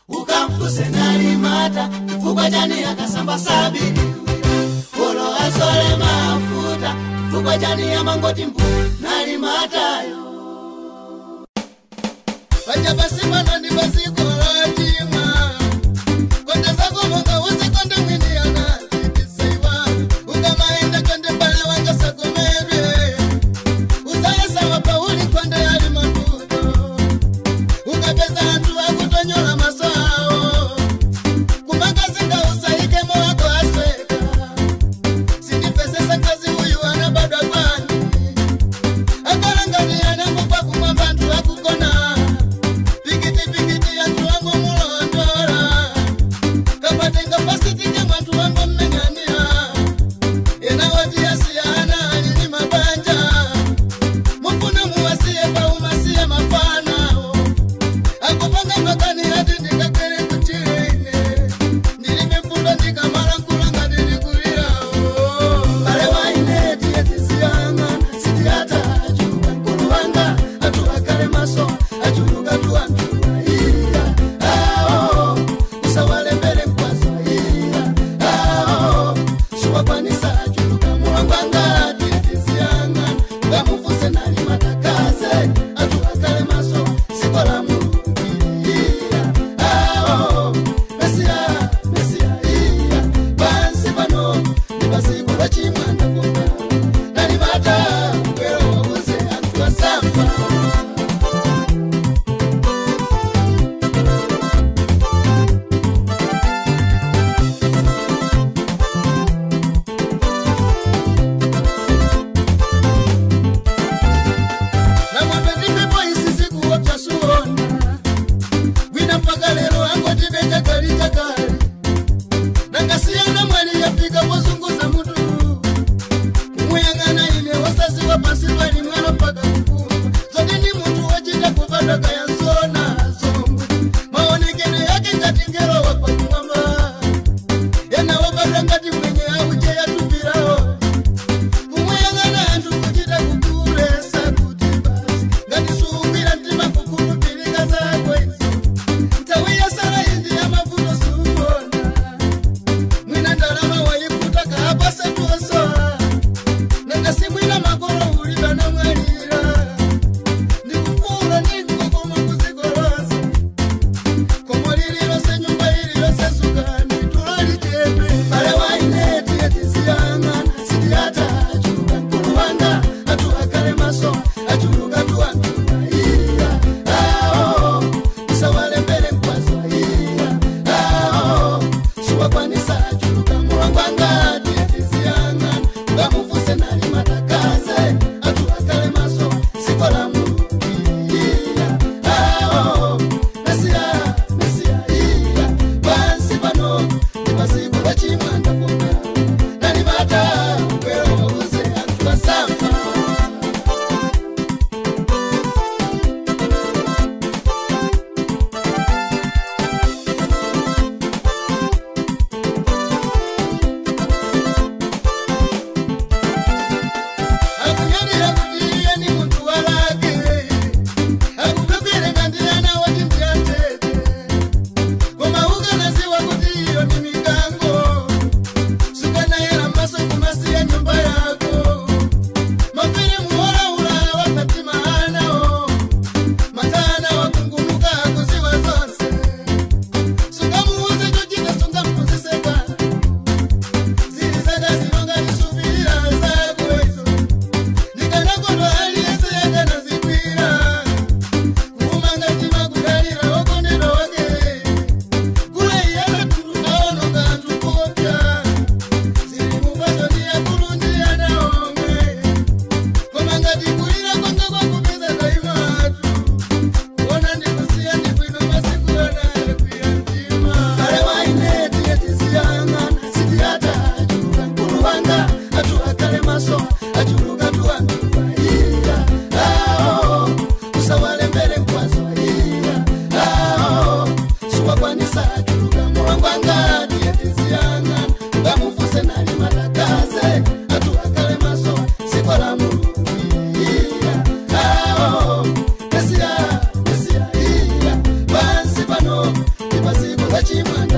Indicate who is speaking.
Speaker 1: ukamfuse nalimata chifukwa chani akasamba sabiri olo asole mafuta chifukwa chani amangoti mbu nalimatayo
Speaker 2: vachapasimana ndi paziko latima konde zako monga uzikonde mwini anachitisiwa ukamaenda konde mbale wanga sakomedwe uzayesawa pauli konde ali mavuto ukapeza anthu akutonyola masawo kumakazinga usaikemo wako asweka sindipesesa kazi uyu anabadwa kwani akalangani anangokwa kumwamba anthu akugona pikiti pikiti anthu wango mulondola kapatenga pasitike mwanthu wango mmeng'ania ena wati asiyana alili mabanja mufuna muwasiye paumasiye mafanawo akupanga makani ati ndikagere kuchirene ndilibe mfundo ndikamala nkulanga ndilikulirawo
Speaker 1: mbale waine tiye tiziyanga sitiyata achuka mkulu wanga atuwakale maso achuluka tuwantula iya ao usawalembele mkwazo iya ao suwakwanisa achuluka muwangwanga tiye tiziyanga ngamufuse nali matakaze atuwakale maso sikola mulungi iya ao mesia mesia iya pansi pano ndipaziko lachimwana kona nalimata kwero wauze anthu asamba
Speaker 2: namwambe ndipepo isi sikuopya suona gwina mpaka lero angotibe chakali chakali nangasiyana mwali yafika pozunguza mutu kumuyang'ana ine wasaziwa pasi pali mwalo mpaka kukumba zoti ndi munthu wachita kupata kayanzona zombwe maonekero yake ngati ngelo wakwa kumwamba yena wapata ngati mwenye auche yatumbirawo kumuyang'ana anthu kuchita kukulesa kuti basi ngati suwira mtima kukhulupirika zakwezi nthawi yasala indi yamavuto suona mwina ndalama wayifuta kaapasa tuosola nangasimwina makolo uliba namwalira ndikufula ndikukoma kuzikolo chimwana